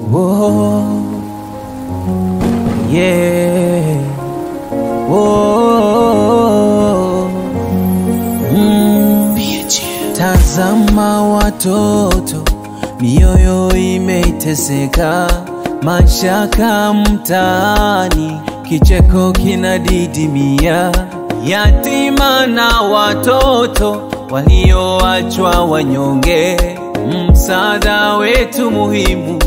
Whoa. Yeah. Whoa. Mm. Tazama watoto, mioyo imeteseka, mashaka mtaani, kicheko kinadidimia, yatima na watoto walioachwa wanyonge, msaada wetu muhimu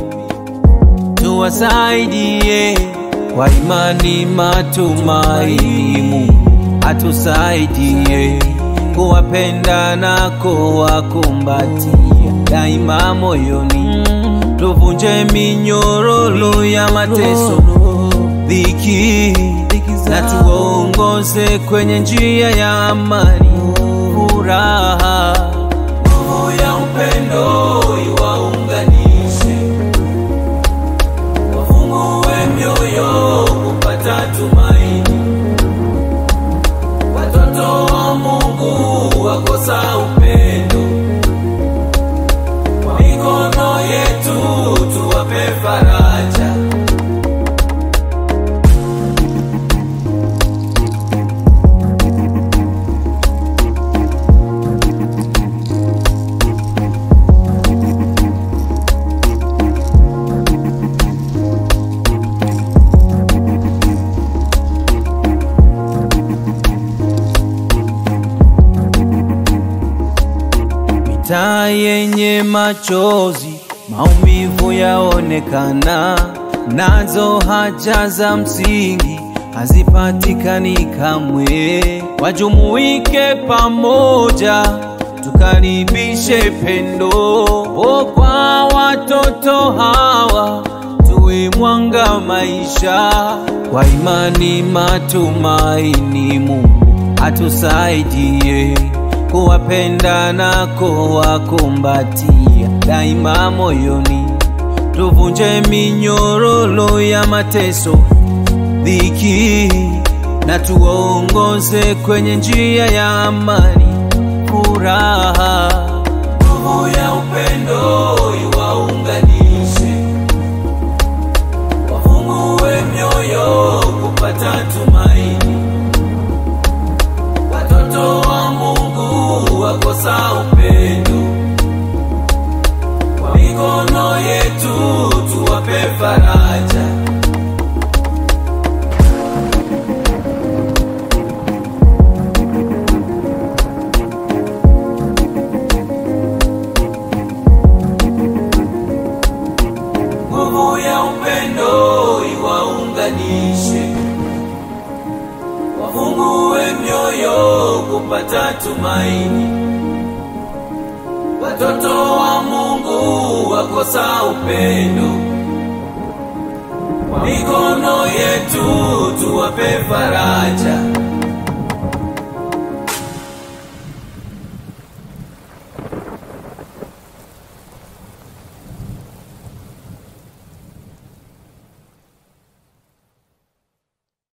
tuwasaidie kwa imani, matumaini. Mungu atusaidie kuwapenda na kuwakumbatia daima moyoni, tuvunje minyororo ya mateso, dhiki, na tuongoze kwenye njia ya amani, furaha, nguvu ya upendo iwaunganishe wafungue mioyo kupata tumaini. Watoto wa Mungu wakosa upendo, kwa mikono yetu tuwape faraja. Mitaa yenye machozi, maumivu yaonekana, nazo haja za msingi hazipatikani kamwe. Wajumuike pamoja, tukaribishe pendo o kwa watoto hawa, tuwe mwanga maisha, kwa imani, matumaini. Mungu atusaidie kuwapenda na kuwakumbatia daima moyoni, tuvunje minyororo ya mateso, dhiki, na tuongoze kwenye njia ya amani, furaha, nguvu ya upendo iwaunganishe, wafungue mioyo kupata tumaini watoto wa Mungu wakosa upendo, kwa mikono yetu tuwape faraja. Nguvu ya upendo iwaunganishe wafungue mioyo kupata tumaini. Watoto wa Mungu wakosa upendo, kwa mikono yetu tuwape faraja.